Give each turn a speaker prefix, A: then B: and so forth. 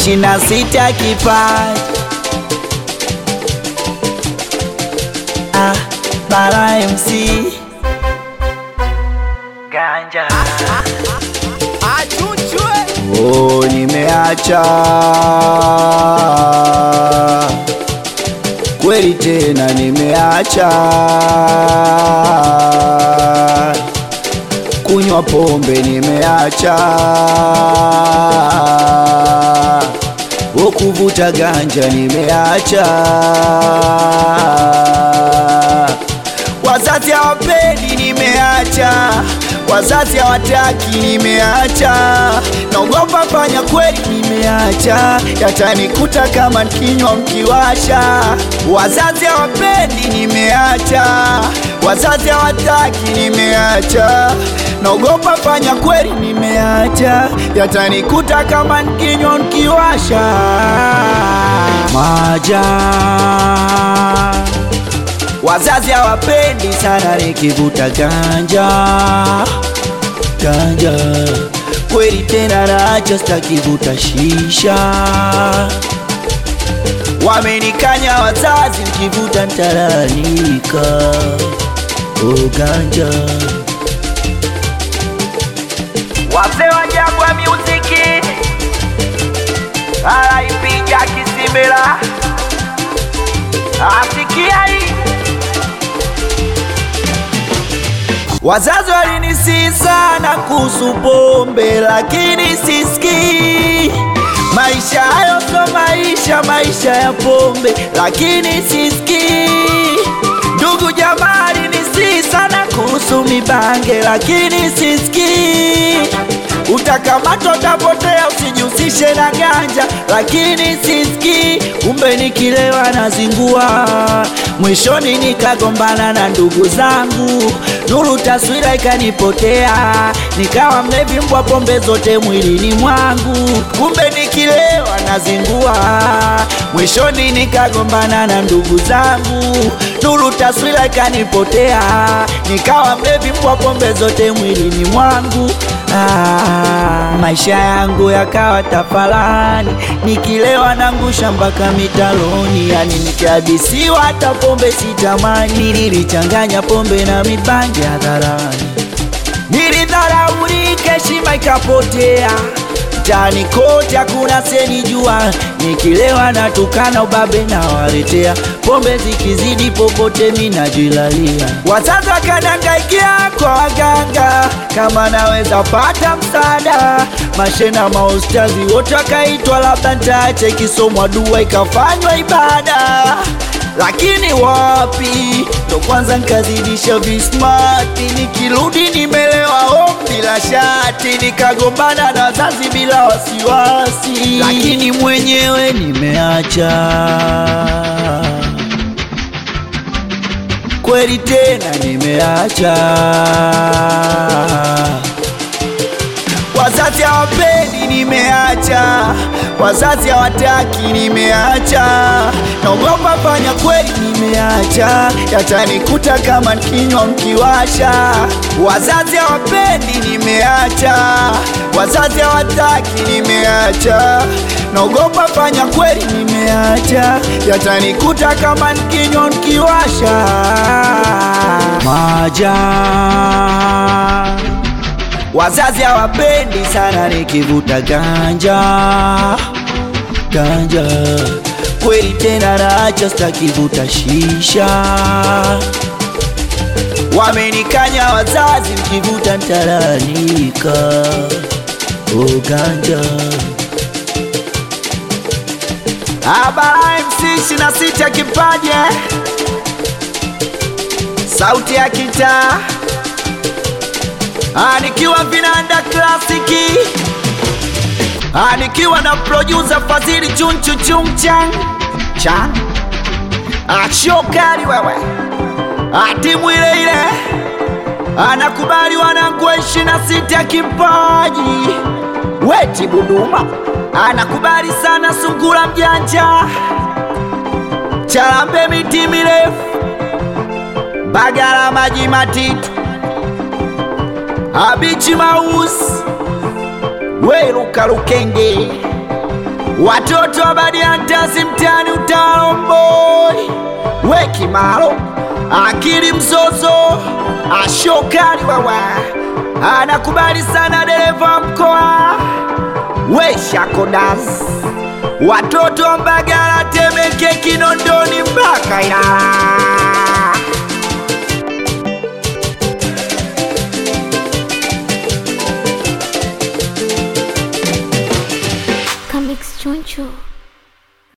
A: ishirini na sita kipaji ah, Bara MC Ganja Oh, nimeacha kweli tena, nimeacha kunywa pombe, nimeacha oh, kuvuta ganja, nimeacha wazazi hawapendi, nimeacha wazazi hawataki, nimeacha naogopa fanya kweli, nimeacha yatanikuta kama kinywa mkiwasha. Wazazi hawapendi, nimeacha wazazi hawataki, nimeacha naogopa fanya kweli, nimeacha yatanikuta kama kinywa mkiwasha. Maja Wazazi hawapendi sana nikivuta ganja ganja, kweli tena nacho sitakivuta shisha. Wamenikanya wazazi, nikivuta ntalalamika. Oh, ganja wazee wa Jangwa Music alaipiga kisimela asikia hii Wazazi walinisihi sana kuhusu pombe, lakini sisikii. Maisha hayo so maisha, maisha ya pombe, lakini sisikii. Ndugu jamaa alinisihi sana kuhusu mibange, lakini sisikii. Utakamatwa, utapotea, usijihusishe na ganja, lakini sisikii. Kumbe nikilewa nazingua, mwishoni nikagombana na ndugu zangu, nuru taswira ikanipotea, nikawa mlevi mbwa pombe zote mwilini mwangu. Kumbe nikilewa nazingua, mwishoni nikagombana na ndugu zangu, nuru taswira ikanipotea, nikawa mlevi mbwa pombe zote mwilini mwangu. Ah, maisha yangu yakawa tafalani, nikilewa nangusha mpaka mitaloni, yani nikihadisiwa hata pombe sitamani. Nilichanganya pombe na mibangi hadharani, nilidharaulika, heshima ikapotea mtaani kote hakuna senijua, nikilewa natukana ubabe na waletea, pombe zikizidi popote minajilalia. Wazazi wakanangaikia kwa waganga, kama naweza pata msaada. Mashena maustazi wote wakaitwa, labda ntaache kisomwa dua ikafanywa ibada lakini wapi, ndo kwanza nkazidisha vismati, nikirudi nimelewa home bila shati, nikagombana na wazazi bila wasiwasi, lakini mwenyewe nimeacha kweli tena nimeacha. Wazazi hawapendi, nimeacha. Wazazi hawataki, nimeacha. Naogopa fanya kweli, nimeacha. Yatanikuta kama kinywa mkiwasha. Wazazi hawapendi, nimeacha. Wazazi hawataki, nimeacha. Naogopa fanya kweli, nimeacha. Yatanikuta kama kinywa mkiwasha. Maja Wazazi hawapendi sana nikivuta ganja ganja, kweli tena naacha, sitakivuta shisha. Wamenikanya wazazi, nikivuta ntalalamika. Oh, ganja Abara MC ishirini na sita kipaje, sauti ya kitaa Ah, nikiwa vinanda klasiki Ah, nikiwa na producer Fadhili chunchu chungchan chan Ah, shokari wewe Ah, timu ile ile anakubali wanangu wa ishirini na sita kipaji weti Buduma anakubali sana sungura mjanja Chalambe miti mirefu Bagala maji matitu Abichi Maus Weruka Lukenge watoto wa Badiantasi mtani utaomboi weki malo akili mzozo ashokali wawa anakubali sana dereva mkoa weshakodas watoto wa Mbagala Temeke Kinondoni mpaka Ilala